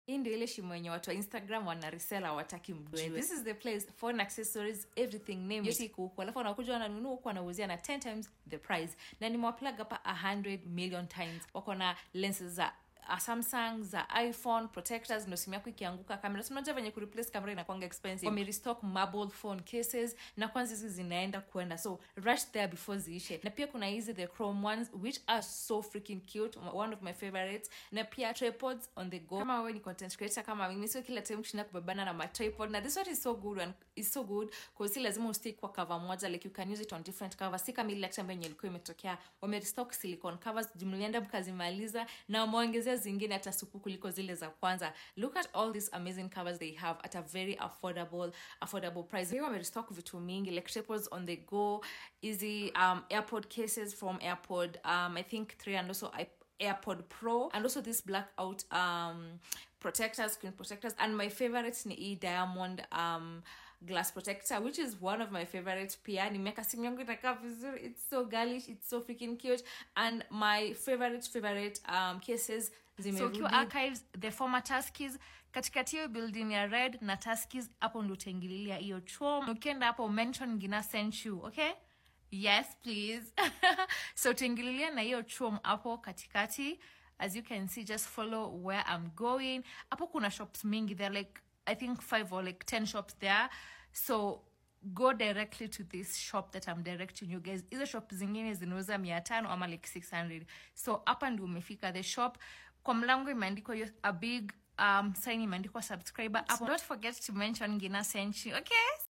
hii ndio ile shimo yenye watu wa instagram wana resell hawataki mjue this is the place phone accessories everything name yote iko huku alafu wanakuja wananunua huku wanauzia na 10 times the price na nimewaplug hapa 100 million times wako na lenses za uh, samsung za iphone protectors ndo simu yako ikianguka kamera Si unajua venye kureplace kamera inakwanga expensive wamerestock marble phone cases na kwanza hizi zinaenda kwenda so rush there before ziishe na pia kuna hizi the chrome ones which are so freaking cute one of my favorites na pia tripods on the go kama wewe ni content creator kama mimi sio kila time kushinda kubebana na matripod na this one is so good and is so good cause si lazima ustick kwa cover moja like you can use it on different covers si kama ile lecture ambayo yenye ilikuwa imetokea wamerestock silicone covers jumlienda mkazimaliza na wameongezea zingine hata supu kuliko zile za kwanza look at all these amazing covers they have at a very affordable affordable price here wamerestock vitu mingi like tripods on the go easy um, airpod cases from airpod um, i think three and also I AirPod Pro and also this blackout um protectors, screen protectors. And my favorite ni hii diamond um glass protector which is one of my favorites pia nimeka simu yangu inakaa vizuri it's so girlish it's so freaking cute and my favorite favorite um cases so zimerudi ukiwa archives the former taskis katikati hiyo building ya red na taskis hapo ndo utaingililia hiyo chom ukienda hapo mention gina sent you okay yes please so utaingililia na hiyo chom hapo katikati as you can see just follow where i'm going hapo kuna shops mingi there like i think five or like ten shops there so go directly to this shop that i'm directing you guys hizo shop zingine zinauza mia tano ama like 600 so hapa ndi umefika the shop kwa mlango imeandikwa hiyo a big um, sign imeandikwa subscriber hapo don't forget to mention gina sent you okay